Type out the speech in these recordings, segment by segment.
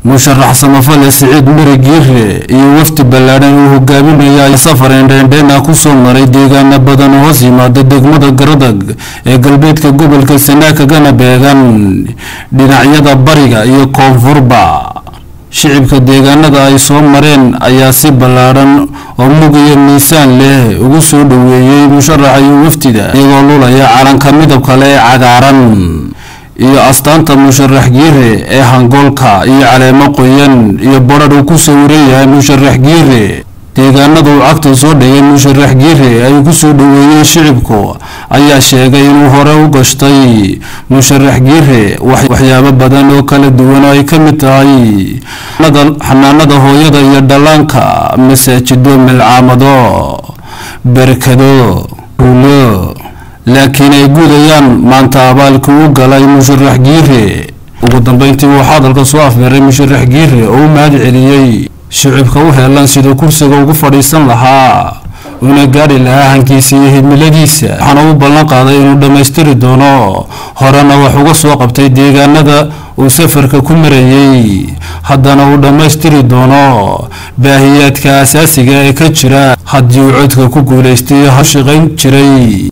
musharax samafale siciid mari giire iyo wafdi ballaadhan uu hogaaminaya ay safar indheendheena kusoo maray deegaana badan oo hoos yimaada degmada garadag ee galbeedka gobolka sanaa kagana beegan dhinacyada bariga iyo koonfurba shicibka deegaanada ay soo mareen ayaa si ballaadhan oo mug iyo miisaan leh ugu soo dhoweeyey musharaxa iyo wafdida iyagoo lulaya calanka midabka le ee cagaaran iyo astaanta musharax giire ee hangoolka iyo caleemo qoyan iyo badhadh uu ku sawiran yahay musharax giire deegaanada uu cagta soo dhigay musharax giire ay ku soo dhoweeyeen shicibku ayaa sheegay inuu hore u gashtay musharax giire waxyaabo badan oo kala duwan oo ay ka mid tahay xanaanada hooyada iyo dhallaanka masaajido milcaamado berkado ruulo laakiin ay gudayaan maanta abaalkii u galay musharax giire ugu dambeyntii uu hadalka soo afmeeray musharax giire oo u mahad celiyey shicibka u heelan siduu kursiga ugu fadhiisan lahaa una gaadhi lahaa hankiisa iyo himiladiisa waxaana u ballan qaaday inuu dhammaystiri doono horena wax uga soo qabtay deegaanada uu safarka ku marayey haddana uu dhammaystiri doono baahiyaadka asaasiga ee ka jira haddii uu codka ku guulaystay ha shaqayn jiray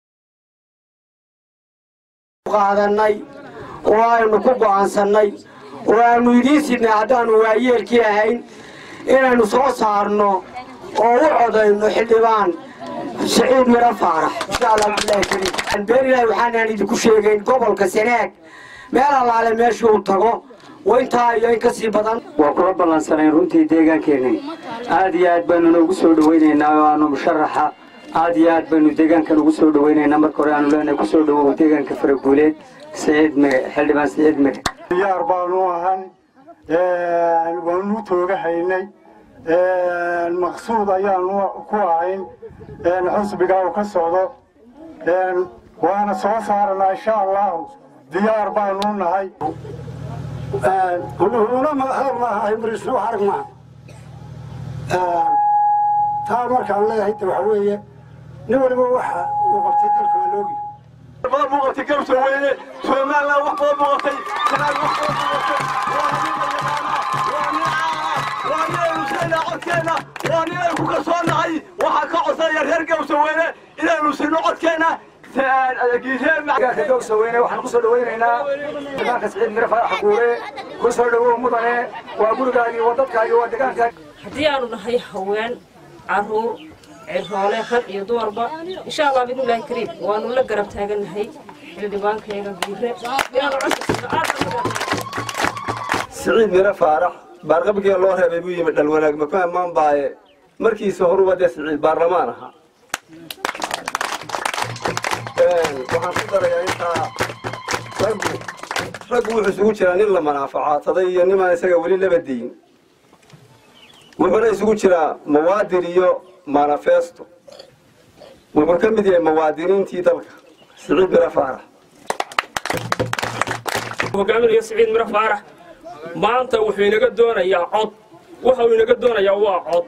qaadanay oo aynu ku go'aansannay oo aanu idiin sidnay haddaannu waayeelkii ahayn inaynu soo saarno oo u codayno xildhibaan siciid miro faarax insha allah bilahi kariim beerilahi waxaanaan idinku sheegayn gobolka sanaag meel allaale meeshii uu tago waintaa iyo in ka sii badan waa kula ballansanayn runtii deegaankeennan aad iyo aad baanuna ugu soo dhawaynaynaa oo aanu musharaxa aad iyo aad baynu deegaankan ugu soo dhawaynaynaa marka hore aanu leenahay kusoo dhawow deegaanka faraguuleed siciid mire xildhibaan siciid mire diyaar baanu ahan waanu toogahaynay maqsuud ayaanu ku ahayn xusbiga uu ka socdo waana soo saaranaa insha allahu diyaar baanu nahay una madaxdanahay marisnu aragmaa taa markaan leeyahay de waxa weeye nin waliba waxa uu qabtay dalka waa loogi badan buu qabtay garabta weyne somaliland wax badan buu qabtay sanaag wax badan buu qabtay waa nin caaha waa nin aynu siinaa codkeenna waa nin aynu ku kalsoonahay waxaa ka codsanaya reer garabta weyne inaynu siino codkeenna dogsaweyne waxaan kusoo dhawaynaynaa deegaanka siciid mire faarax guure kusoo dhawow mudane waa gurigaagii waa dadkaagii waa deegaankaagi haddii aanu nahay haween caruur ciroole rag iyo dumarba insha allah bidnillaahi kariim waanu la garab taagannahay xildhibaankayaga giire inaanu codka aad siciid mire faarax baarqabkii loo reebay buu yimid dhalwanaag maku ammaan baaye markiisa horuba dee siciid baarlamaan ahaa waxaan ku darayaa intaa raggu raggu wuxuu isugu jiraa nin la manaafacaadsaday iyo nimaan isaga weli laba diin wuxuuna isugu jiraa muwaadin iyo manifesto wuxuu ka mid yahay muwaadiniintii dalka siciid mire faarax hogaaminayo siciid mire faarax maanta wuxuu inaga doonayaa cod waxa uu inaga doonayaa waa cod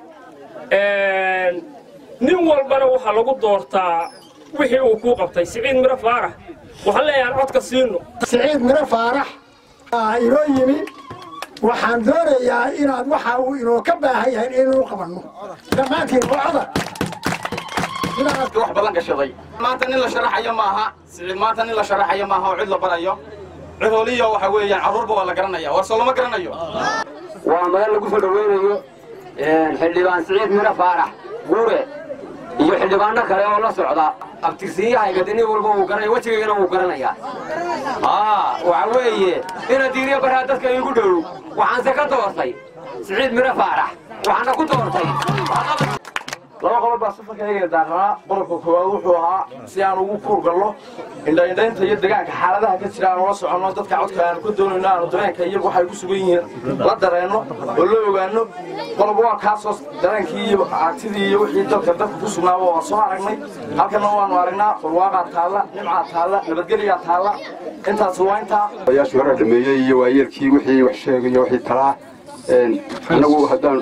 nin walbana waxaa lagu doortaa wixii uu kuu qabtay siciid mire faarax waxaan leeyahay codka siino siciid miro faarax inoo yimi waxaan doonayaa inaad waxa uu inoo ka baahan yahay inaynu qabanno dhammaantiin waa coda wax ballan gashaday maanta nin la sharaxayo maaha siciid maanta nin la sharaxayo maaha oo cid la barayo cihooliyo waxa weeyaan carruurba waa la garanaya warso lama garanayo waa madal lagu soo dhawaynayo xildhibaan siciid mire faarax guure iyo xildhibaano kale oo la socda abtirsiiyahayga de nin walba uu garanaya wejigaygana wuu garanayaa waxa weeye ina diiriya baraa dadka igu dhow waxaanse ka doortay siciid mire faarax waxaana ku doortay laba qodob baa safarkayga daarnaa qodobka koowaad wuxuu ahaa si aan ugu kuur galno indhaindhaynta iyo deegaanka xaaladaha ka jira aan ula soconno dadka codka aanu ka doonayno aanu dareenka iyagu waxay ku sugan yihiin la dareenno oo la ogaano qodob waa kaasoo dareenkii iyo aragtidii iyo wixii dalka dadka ku sugnaaba waa soo aragnay halkana waanu aragnaa barwaaqaa taalla nimcaa taalla nabadgelyaa taalla intaas waa intaa odayaashii hore dhameeyey iyo waayeelkii wixii wax sheegaya wixii talaa anagu haddaan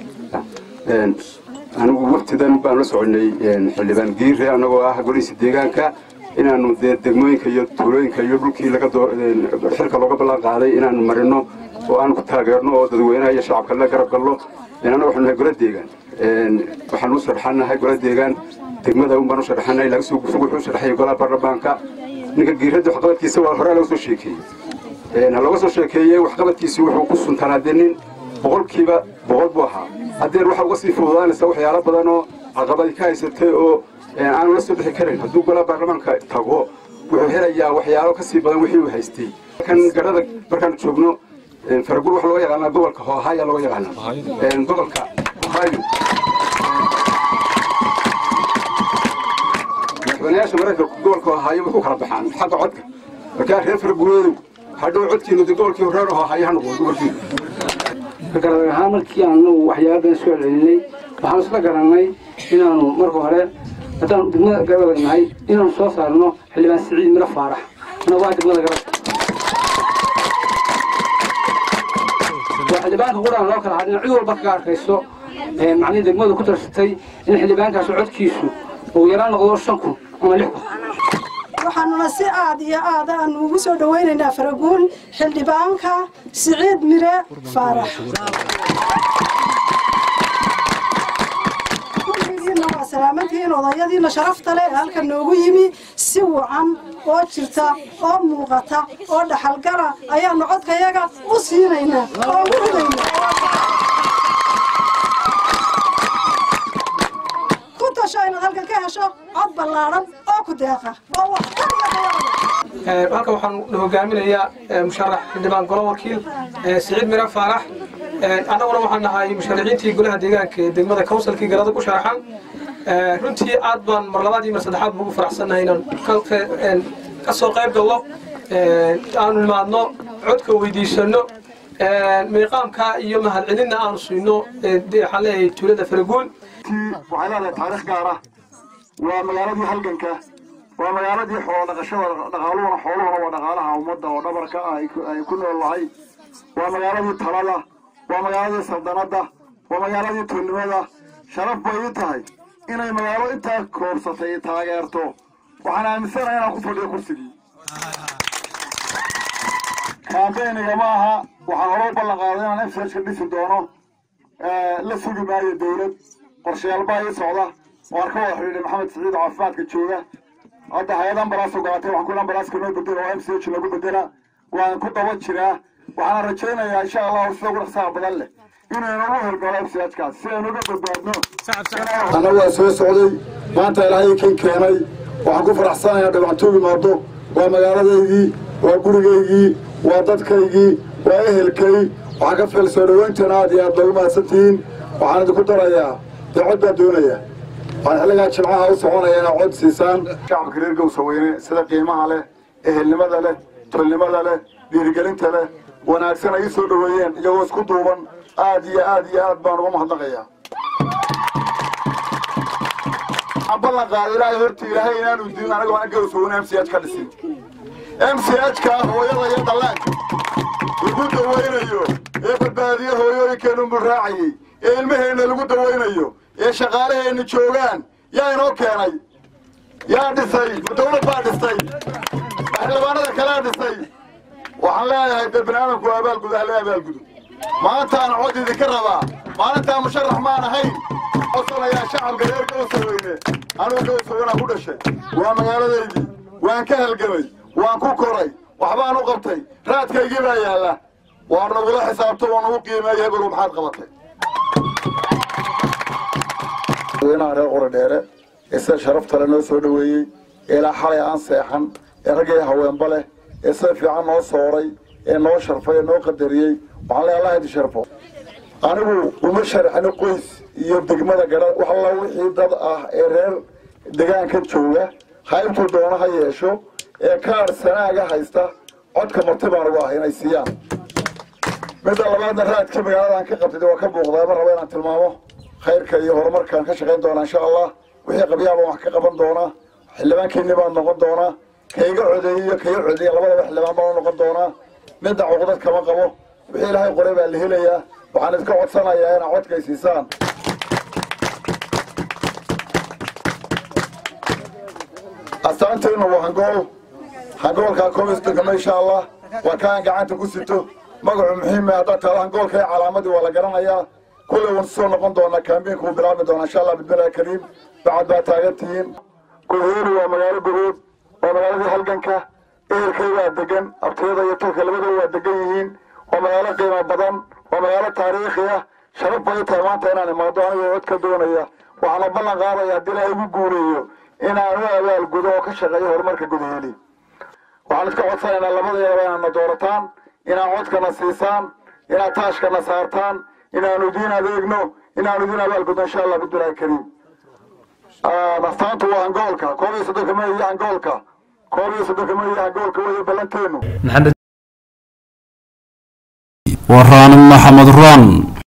anigu waqtidan baan la soconay xildhibaan giire annagoo ah golihiisa deegaanka inaanu dee degmooyinka iyo tuulooyinka iyo dhulkii laga xilka looga ballan qaaday inaanu marino oo aan ku taageerno oo dadweynaha iyo shacabka la garab galno annaga waxaanu nahay gola deegaan waxaan u sharaxanahay gola deegaan degmada un baan u sharaxanahay laga soo gufo wuxuu sharaxay golaha baarlamaanka ninka giiradda waxqabadkiisa waa hore laga soo sheekeeyey ha looga soo sheekeeyey waxqabadkiisi wuxuu ku suntanaa dee nin boqolkiiba boqol buu ahaa haddeer waxa uga sii fududaanaysa waxyaalo badan oo caqabadi ka haysatay oo aanu la soo bixi karin hadduu golaha baarlamaanka tago wuxuu helayaa waxyaalo ka sii badan wixii uu haystay kan garhada markaanu joogno faraguul waxaa looga yaqaanaa gobolka hohaya looga yaqaanaa gobolka ohio madaxweynayaasha maraykanka gobolka ohaayo way ku kala baxaan xagga codka markaa reer faraguuleedu hadhow codkiinu de gobolkii reer ohaayo ha noqdo gobolkiinu garad ahaan markii aanu waxyaabadan soo celinay waxaanu isla garannay inaanu marka hore haddaanu degmada garabada nahay inaanu soo saarno xildhibaan siciid miro faarax ana waa degmada garab waa xildhibaanka quraan loo kala hadhin cid walba kaga arkayso macnihii degmadu ku darsatay in xildhibaankaas codkiisu uu yaraan noqdo shan kun ama lix kun waxaanuna si aad iyo aad aanu ugu soo dhawaynaynaa faraguul xildhibaanka siciid mire faarax kulligiina waa salaamantihiin odayadiina sharafta leh ee halkan noogu yimi si wacan oo jirta oo muuqata oo dhaxalgala ayaanu codkayaga u siinaynaa oo ugu ridaynaa ku tasho inaad halkan ka hesho cod ballaadhan oo ku deeqa oo wax halkan waxaan hogaaminayaa musharax xildhibaan golo wakiil siciid mire faarax annaguna waxaan nahay musharaxiintii golaha deegaanka ee degmada kawsalkii garada ku sharaxan runtii aad baan mar labaad iyo mar saddexaad ugu faraxsannahay inaan ka soo qayb gallo aanu nimaadno codka weydiisano miiqaamka iyo mahadcelinna aanu siino waxaan leeyahay tuulada faraguul waxay leedahay taariikh gaara waa magaaladii halganka waa magaaladii xoolo dhaqashada dhaqaaluhuna xooluhuna waa dhaqaalaha ummadda oo dhabarka ah ay ku nool lahay waa magaaladii talada waa magaaladii saldanadda waa magaaladii tuulnimada sharaf bay ii tahay inay magaalo intaa koorsatay taageerto waxaan aaminsanahay inaan ku fadhiyo kursigii kaambeyniga ma aha waxaan hore u ballan qaaday inaan efsajka dhisi doono la sugi maayo dawlad qorshayaal baa ii socda waan ka wada xidhiidhay maxamed siciid oo caafimaadka jooga hadda hay-ad ambalaas ogaatay waxaan ku ambalaaska noo bedela oo m c h lagu bedela waan ku daba jiraa waxaana rajaynayaa insha allahu sida ugu dhaqsaha badan leh inaynu u hirgalo m c h kaas si aynu uga badbaadno annagu waa soo socday maanta ilaahay kan keenay waxaan ku faraxsanayaa dhibactoogi maado waa magaaladaydii waa gurigaygii waa dadkaygii waa ehelkay waxaan ka fil soo dhoweynteena aad iyo aad loogu mahadsantihiin waxaan idinku darayaa dee cod baan doonayaa waxaan xilligaa jimcaha u soconaya inaad cod siisaan shacabka reer gowsaweyne sida qiimaha leh ehelnimada leh tolnimada leh dhiirigelinta leh wanaagsan ay ii soo dhoweeyeen iyagoo isku duuban aad iyo aad iyo aad baan uga mahadnaqayaa waxaan ballan qaaday ilaahay horta ilaahay inaanu dilin anaga waan gowsaweyne m c h ka dhisin m c h ka hooyada iyo dhallaanka lagu dawaynayo ee badbaadiye hooyooyinkeenu muraacayey ee ilmaheenna lagu dawaynayo ee shaqaalaheenna joogaan yaa inoo keenay yaa dhisay ma dawlad baa dhistay xildhibaanada kalea dhisay waxaan leeyahay dee baniaadamku abaalgud ahla abaalgudu maantaan cod idinka rabaa maalintaa musharax maan ahayn codsanayaa shacabka reer gowsaweyne anugu gowsaweynaa ku dhashay waa magaaladaydii waan ka halgamay waan ku koray waxbaan u qabtay raadkaygii baa yaalla waa nagula xisaabto oo nagu qiimeeya hebelu maxaad qabatay madaxweynaha reer qori dheere ee sida sharafta le noo soo dhoweeyey ee ilaa xalay aan seexan ee raggii haweenba leh ee sida fiican noo sooray ee noo sharfay ee noo qadariyey waxaan leeyahay allah idi sharfo anigu uma sharxino qoys iyo degmada gara wax alla wixii dad ah ee reer degaanka jooga haybtuu doono ha yeesho ee kaar sanaaga haysta codka marti baan ugu ah inay siiyaan midda labaadna raadkii magaaladan ka qabtay waa ka muuqdaa ma rabo inaan tilmaamo khayrka iyo horumarkaan ka shaqayn doonaa insha allah wixii qabyaabaan wax ka qaban doonaa xildhibaankeennii baan noqon doonaa kayga codeeyey iyo kayga codeeyey labadaba xildhibaan baan u noqon doonaa midda cuqdad kama qabo wixii ilaahay qoray baa la helayaa waxaan idinka codsanayaa inaad codkay siisaan astaanteennu waa hangool hangoolkaa komistanka insha allah waa kaan gacanta ku sito magacu muhiima haddaad tahdo hangoolka iyo calaamadii waa la garanayaa kulley waan soo noqon doonaa kaambiinku wuu bilaabmi doonaa insha allah bismillahi kariim bacad baa taagan tihiin goheeli waa magaalo gobood waa magaaladii halganka ehelkay waa degan abtiyada iyo tolka labadaba waa degan yihiin waa magaalo qiimo badan waa magaalo taariikhi ah sharaf bay tahay maanta inaan imaado anigoo cod ka doonaya waxaana ballan qaadaya haddii ilaahay igu guuleeyo inaan u abaalgudo oo ka shaqeeyo horumarka gudaheeli waxaan iska codsanaynaa labadayaba inaadna doorataan inaad codkana siisaan inaad taashkana saartaan inaanu idiin adeegno inaanu idiin abaalgudno insha allah bismillahi kariim astaantu waa hangoolka koob iyo soddonka may iyo hangoolka koob iyo soddonka may iyo hangoolka weeye ballanteenu maxamed waraan maxamed raan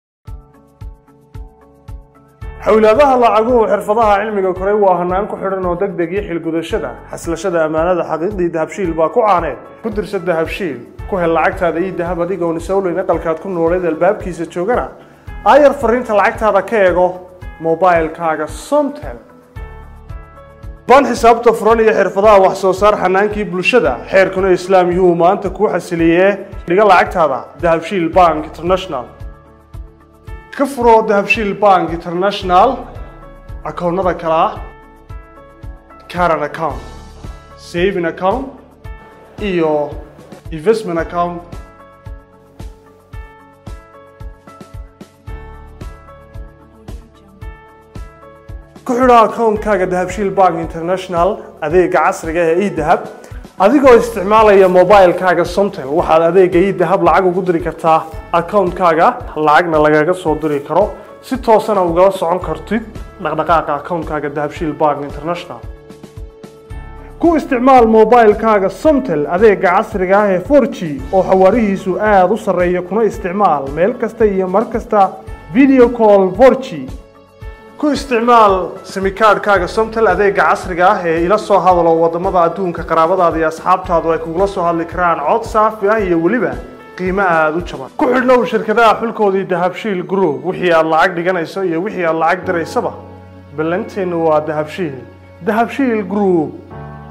xowlaadaha lacaguhu xirfadaha cilmiga koray waa hanaan ku xidhan oo degdeg iyo xilgudashada xaslashada ammaanada xaqiiqdii dahabshiil baa ku caaneed ku dirsa dahabshiil ku hel lacagtaada iyo dahab adigoon isowleyn aqalkaad ku nooleed albaabkiisa joogana aayar fariinta lacagtaada ka eego mobilkaaga somtel baan xisaabta furan iyo xirfadaha wax soo saar xanaankii bulshada xeerkuna islaam yuhu maanta kuu xasiliyee dhiga lacagtaada dahabshiil bank international ka furo dahabshiil bank international akoonnada kale ah caran account saving account iyo investment account ku xidho akoonkaaga dahabshiil bank international adeega casriga ee edahab adigoo isticmaalaya mobilkaaga somtel waxaad adeega edahab lacag ugu diri kartaa akoonkaaga lacagna lagaga soo diri karo si toosana ugala socon kartid dhaqdhaqaaqa akoonkaaga dahabshiil bank international ku isticmaal mobilkaaga somtel adeega casriga ah ee 4g oo xawaarihiisu aada u sarreeya kuna isticmaal meel kasta iyo mar kasta video call 4g ku isticmaal simikaadhkaaga somtel adeega casriga ah ee ila soo hadalo wadamada adduunka qaraabadaada iyo asxaabtaadu ay kugula soo hadli karaan cod saafi ah iyo weliba qiimo aada u jaban ku xidhnow shirkadaha xulkoodii dahabshiil group wixii aad lacag dhiganayso iyo wixii aad lacag diraysaba ballanteennu waa dahabshiil dahabshiil group